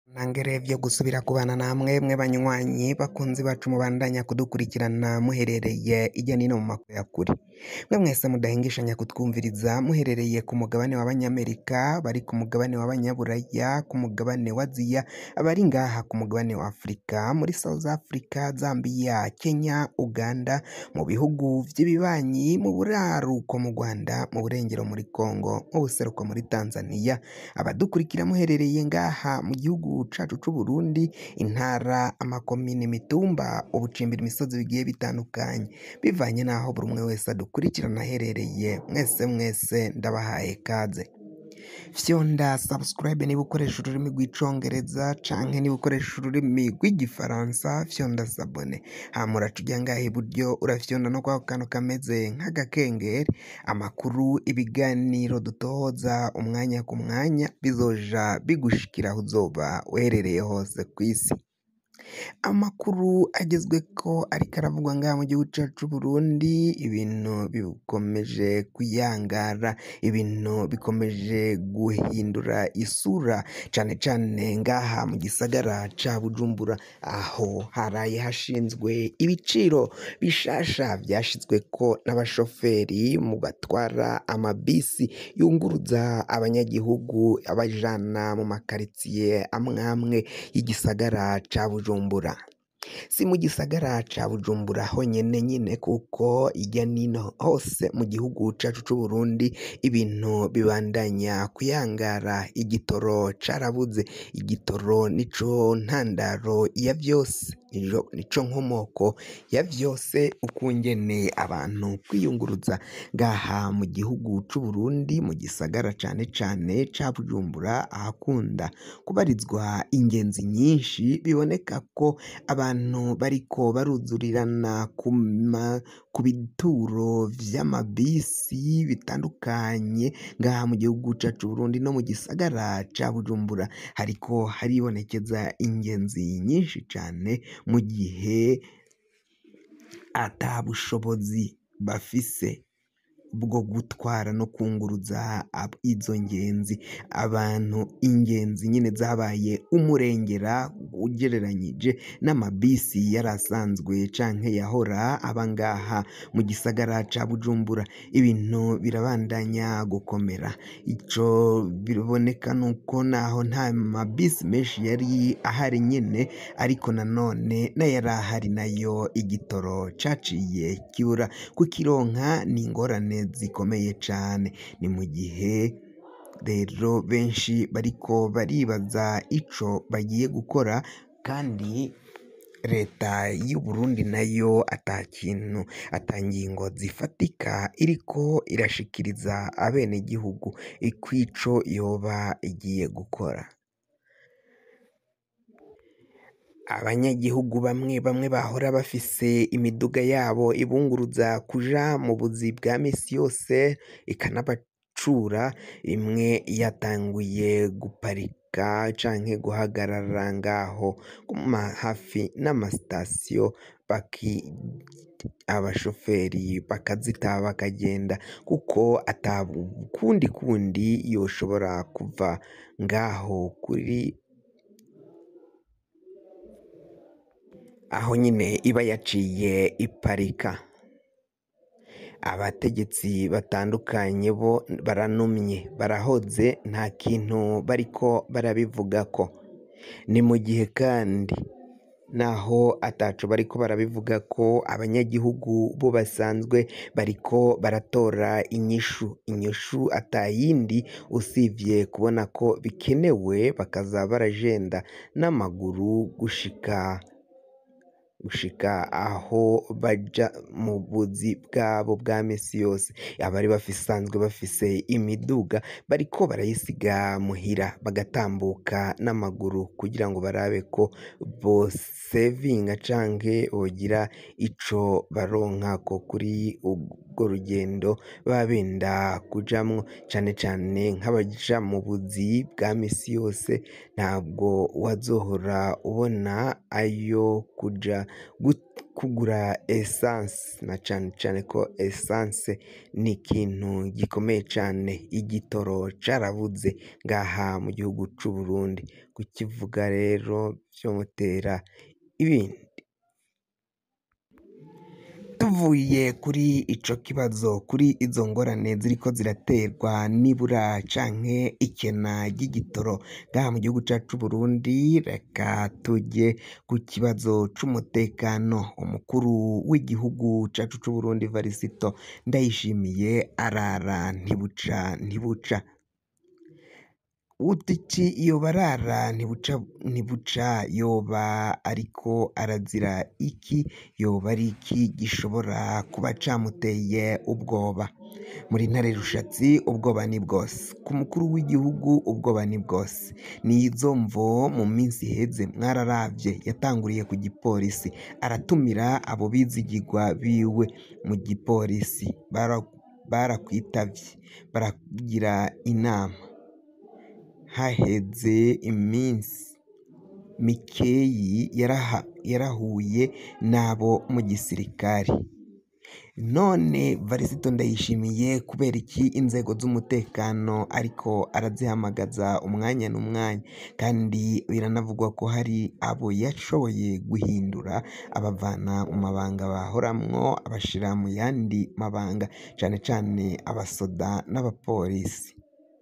Nangere vyo gusubira kubana namwe mwe banywanyi bakunzi bacu mubandanya kudukurikirana muherereye irya nino mu makuru ya kure mwe mwese mudahengeshanya kutwumviriza muherereye ku mugabane w'abanyamerika bari ku mugabane w'abanyaburaya ku mugabane wa aziya abari ngaha ku mugabane wa afurika muri south africa zambia kenya uganda mu bihugu vy'ibibanyi mu buraruko mu rwanda mu burengero muri congo mu buseruko muri tanzania abadukurikira muherereye ngaha mu gihugu cacu c'uburundi intara amakomine imitumba ubucimbira imisozi bigiye bitandukanye bivanye n'aho buri umwe wese adukurikirana aherereye mwese mwese ndabahaye kaze fyonda subscribe niba ukoresha ururimi rw'icongereza canke niba ukoresha ururimi rw'igifaransa fyonda sabone hama uraca ujya ngaha iburyo urafyonda no kwako kantu kameze nk'agakengeri amakuru ibiganiro dutohoza umwanya ku mwanya bizoja bigushikira aho uzoba uherereye hose ku isi amakuru agezweko ariko aravugwa ngaha mu gihugu cacu c'uburundi ibintu bikomeje kuyangara ibintu bikomeje guhindura isura cane cane ngaha mu gisagara ca bujumbura aho haraye hashinzwe ibiciro bishasha vyashizweko n'abashoferi mu batwara amabisi yunguruza abanyagihugu abajana mu makaritsiye amwamwe y'igisagara ca bujumbura si mu gisagara ca bujumbura honyene nyine kuko irya nino hose mu gihugu cacu c'uburundi ibintu bibandanya kuyangara igitoro carabuze igitoro nico ntandaro ya vyose nico nico nkomoko ya vyose ukungene abantu kwiyunguruza ngaha mu gihugu c'uburundi mu gisagara cane cane ca bujumbura ahakunda kubarizwa ingenzi nyinshi biboneka ko abantu bariko baruzurirana ku ma ku bituro vy'amabisi bitandukanye ngaha mu gihugu cacu c'uburundi no mu gisagara ca bujumbura hariko haribonekeza ingenzi nyinshi cane mu gihe ata bushobozi bafise bwo gutwara no kunguruza ab- izo ngenzi abantu ingenzi nyine zabaye umurengera ugereranyije n'amabisi yari asanzwe canke yahora aba ngaha mu gisagara ca bujumbura ibintu birabandanya gukomera ico biboneka nuko naho nta mabisi menshi yari ahari nyene ariko nanone n'ayari ahari nayo igitoro caciye kibura kukironka ni ingorane zikomeye cane ni mu gihe rero benshi bariko baribaza ico bagiye gukora kandi leta y'u Burundi nayo ata kintu ata ngingo zifatika iriko irashikiriza abenegihugu ikwico yoba igiye gukora abanyagihugu bamwe bamwe bahora bafise imiduga yabo ibunguruza kuja mu buzi bwa misi yose ikanabacura imwe yatanguye guparika canke guhagarara ngaho kuma hafi n'amasitasiyo baki abashoferi bakazita bakagenda kuko ata kundi kundi yoshobora kuva ngaho kuri aho nyine iba yaciye iparika abategetsi batandukanye bo baranumye barahoze nta kintu bariko barabivugako ni mu gihe kandi naho ataco bariko barabivuga ko abanyagihugu bo basanzwe bariko baratora inyishu inyishu atayindi usivye kubona ko bikenewe bakaza barajenda n'amaguru gushika gushika aho baja mu buzi bwabo bwa misi yose abari basanzwe bafise imiduga bariko barayisiga muhira bagatambuka n'amaguru kugira ngo barabe ko bosevinga canke bogira ico baronkako kuri urwo rugendo baba benda kujamwo cane cane nk'abaja mu buzi bwa misi yose ntabwo wazohora ubona ayo kuja kugura esanse na cane cane ko esanse ni ikintu gikomeye cane igitoro carabuze ngaha mu gihugu c'Uburundi kukivuga rero vyomutera ibindi tuvuye kuri ico kibazo kuri izo ngorane ziriko ziraterwa n'ibura canke ikena ry'igitoro ngaha mu gihugu cacu c'Uburundi reka tuje ku kibazo c'umutekano umukuru w'igihugu cacu c'Uburundi Varisito Ndayishimiye arara ntibuca ntibuca utiki yoba arara ntibuca ntibuca yoba ariko arazira iki yoba ari iki gishobora kuba camuteye ubwoba muri ntare rushatsi ubwoba ni bwose ku mukuru w'igihugu ubwoba ni bwose nizo mvo mu minsi iheze mwararavye yatanguriye ku gipolisi aratumira abo bizigirwa biwe mu gipolisi barakwitavye baragira inama haheze iminsi mikeyi yarahuye n'abo mu gisirikare none Varisito Ndayishimiye kubera iki inzego z'umutekano ariko arazihamagaza umwanya n'umwanya kandi biranavugwa ko hari abo yashoboye guhindura abavana mu mabanga bahoramwo abashira mu yandi mabanga cane cane abasoda n'abapolisi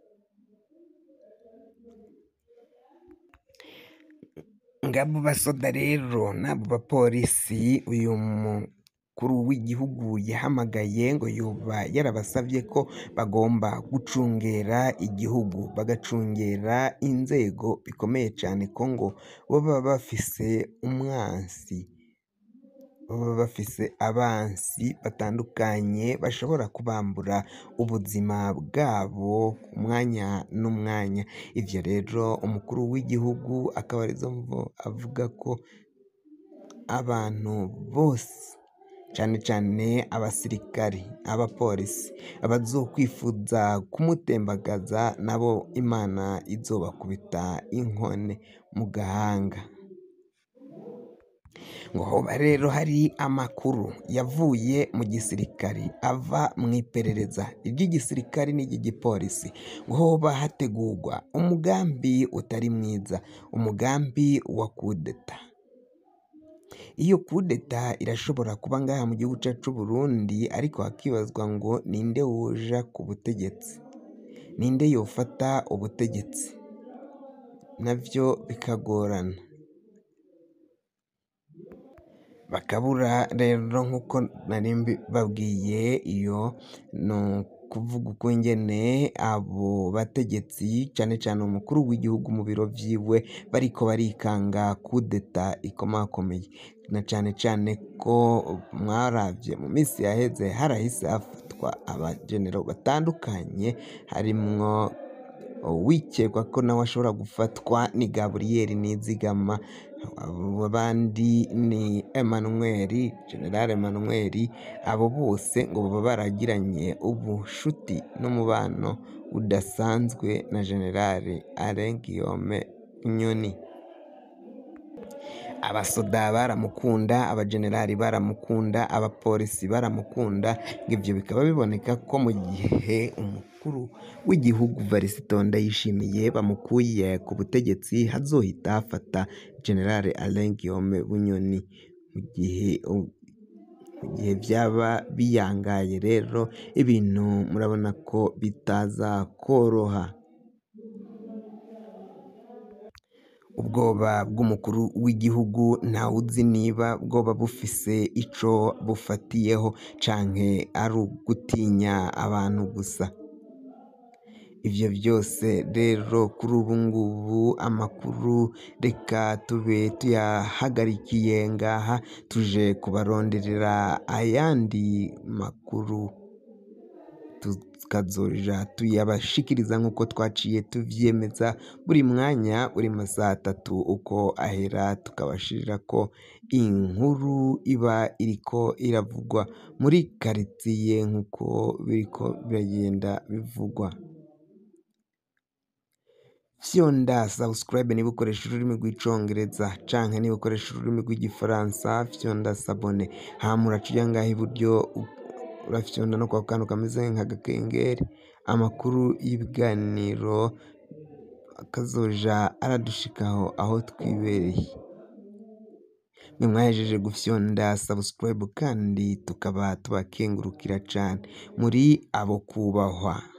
ngabo basoda rero n'abo bapolisi uyu mukuru w'igihugu yahamagaye ngo yoba yarabasavye ko bagomba gucungera igihugu bagacungera inzego bikomeye cane ko ngo boba bafise umwansi baba bafise abansi batandukanye bashobora kubambura ubuzima bwabo umwanya n'umwanya ivyo rero umukuru w'igihugu akaba arizo mvo avuga ko abantu bose cane cane abasirikari abapolisi abazokwifuza kumutembagaza nabo Imana izobakubita inkone mu gahanga ngo hoba rero hari amakuru yavuye mu gisirikare ava mu iperereza iry'igisirikare n'iry'igipolisi ngo hoba hategurwa umugambi utari mwiza umugambi wa kudeta iyo kudeta irashobora kuba ngaha mu gihugu cacu c'Uburundi ariko hakibazwa ngo ninde woja ku butegetsi ninde yofata ubutegetsi navyo bikagorana bakabura rero nk'uko nari mbibabwiye iyo ni ukuvuga ukungene abo bategetsi cane cane umukuru w'igihugu mu biro vyiwe bariko barikanga kudeta ikomakomeye na cane cane ko mwaravye mu minsi yaheze harahise hafatwa abajenero batandukanye harimwo uwikekwa ko nawe ashobora gufatwa ni Gaburiyeri Nizigama abandi ni Emmanuel General Emmanuel abo bose ngo baba baragiranye ubushuti n'umubano udasanzwe na General Alain Guillaume Bunyoni abasoda baramukunda abajenerali baramukunda abapolisi baramukunda ngo ivyo bikaba biboneka ko mu gihe umukuru w'igihugu Varisito Ndayishimiye bamukuye ku butegetsi hazohita hafata General Alain Guillaume Bunyoni mu gihe mu gihe vyaba biyangaye rero ibintu murabona ko bitaza kworoha ubwoba bw'umukuru w'igihugu ntawuzi niba bwoba bufise ico bufatiyeho canke ari ugutinya abantu gusa ivyo vyose rero kuri ubu ngubu amakuru reka tube tuyahagarikiye ngaha tuje kubaronderera ayandi makuru tukazoja tuyabashikiriza nk'uko twaciye tuvyemeza buri mwanya buri masaha atatu uko ahera tukabashirirako inkuru iba iriko iravugwa muri karitsiye nk'uko biriko biragenda bivugwa fyonda subscribe niba ukoresha ururimi rw'icongereza canke niba ukoresha ururimi rw'igifaransa fyonda sabone hama uraca uja ngaha iburyo u- urafyonda no kwa kantu kameze nk'agakengeri amakuru y'ibiganiro akazoja aradushikaho aho twibereye mwe mwahejeje gufyonda subscribe kandi tukaba tubakengurukira cane muri abo kubahwa